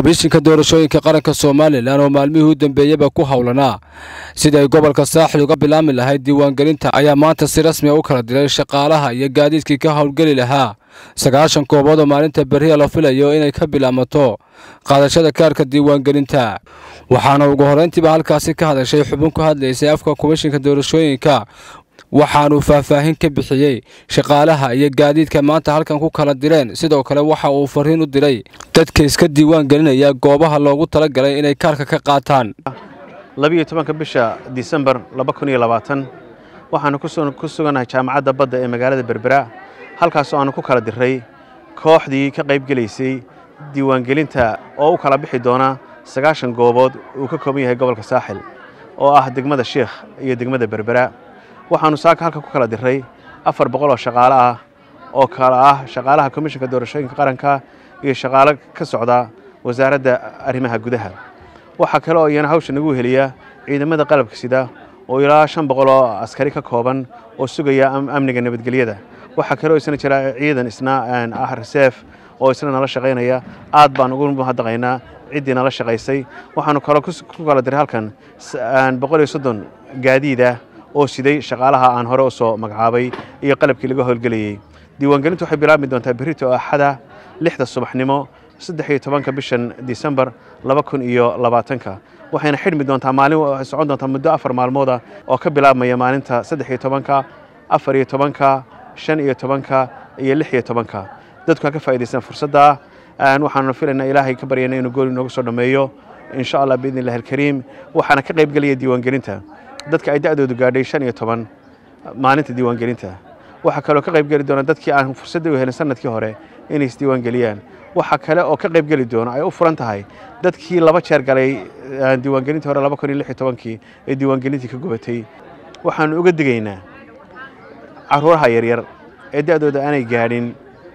komishinka doorashooyinka qaranka somalilan oo maalmihii u dambeeyaba ku howlanaa sida ay gobolka saaxil uga bilaami lahayd diiwaangelinta ayaa maanta si rasmiya u kala diray shaqaalaha iyo gaadiidkii ka howlgeli lahaa sagaashan koobood oo maalinta beriya la filayo inay ka bilaamato qaadashada kaarka diiwaangelinta waxaana ugu horrayntiiba halkaasi ka hadashay xubin ku hadlaysay afka komishinka doorashooyinka waxaanuu faahfaahin ka bixiyey shaqaalaha iyo gaadiidka maanta halkan ku kala direen sidoo kale waxa uu fariin u diray dadka iska diiwaan gelinaya goobaha loogu talagalay inay kaarka ka qaataan labiyo tobanka bisha disembar laba kun iyo labaatan waxaanu ku sugannahay jaamacadda badda ee magaalada berbera halkaasoo aanu ku kala diray kooxdii ka qaybgelaysay diiwaangelinta oo u kala bixi doona sagaashan goobood uu ka kooban yahay gobolka saaxil oo ah degmada sheikh iyo degmada berbera waxaanu saaka halka ku kala diray afar boqol oo shaqaale ah oo kala ah shaqaalaha komishinka doorashooyinka qaranka iyo shaqaalo ka socda wasaaradda arrimaha gudaha waxaa kale oo iyana hawsha nagu heliya ciidamada qalabka sida oo ilaa shan boqol oo askari ka kooban oo sugaya amniga nabadgelyada waxaa kale oo isna jira ciidan isna ah reseef oo isna nala shaqaynaya aad baan ugu mahadnaqaynaa ciddii nala shaqaysay waxaanu kaloo ku kala diray halkan boqol iyo soddon gaadiida oo siday shaqaalaha aan hore u soo magacaabay iyo qalabkii laga howlgelayey diiwaangelintu waxay bilaabmi doontaa berrito axada lixda subaxnimo saddex iyo tobanka bishan disembar laba kun iyo labaatanka waxayna xidhmi doontaa maalin socon doontaa muddo afar maalmooda oo ka bilaabmaya maalinta saddex iyo tobanka afar iyo tobanka shan iyo tobanka iyo lix iyo tobanka dadku ha ka faa'idaystaan fursadda waxaanu filaynaa ilaahay ka baryayna inuu gool inoogu soo dhammeeyo insha allah biidni illahi alkariim waxaana ka qaybgelaya diiwaangelinta dadka ay da'doodu gaadhay shan iyo toban maalinta diiwaangelinta waxaa kaloo ka qaybgeli doona dadkii aan fursadda u helin sanadkii hore inay isdiiwaangeliyaan waxaa kale oo ka qaybgeli doona ay u furan tahay dadkii laba jeer galay diiwaangelintii hore laba kun iyo lix iyo tobankii ee diiwaangelintii ka gubatay waxaanu uga digaynaa caruuraha yaryar ee da'dooda aanay gaadhin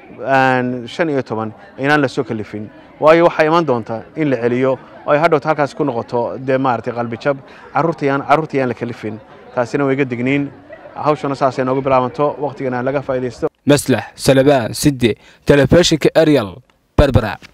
shan iyo toban inaan la soo kalifin waayo waxaa iman doonta in la celiyo oo ay hadhowta halkaas ku noqoto dee maaragtay qalbijab carruurtayaan carruurtayaan la kalifin taasina way ga digniin hawshana saasay noogu bilaabanto wakhtigana laga faa'iidaysto maslax salabaan sidde telefishinka ariel berbera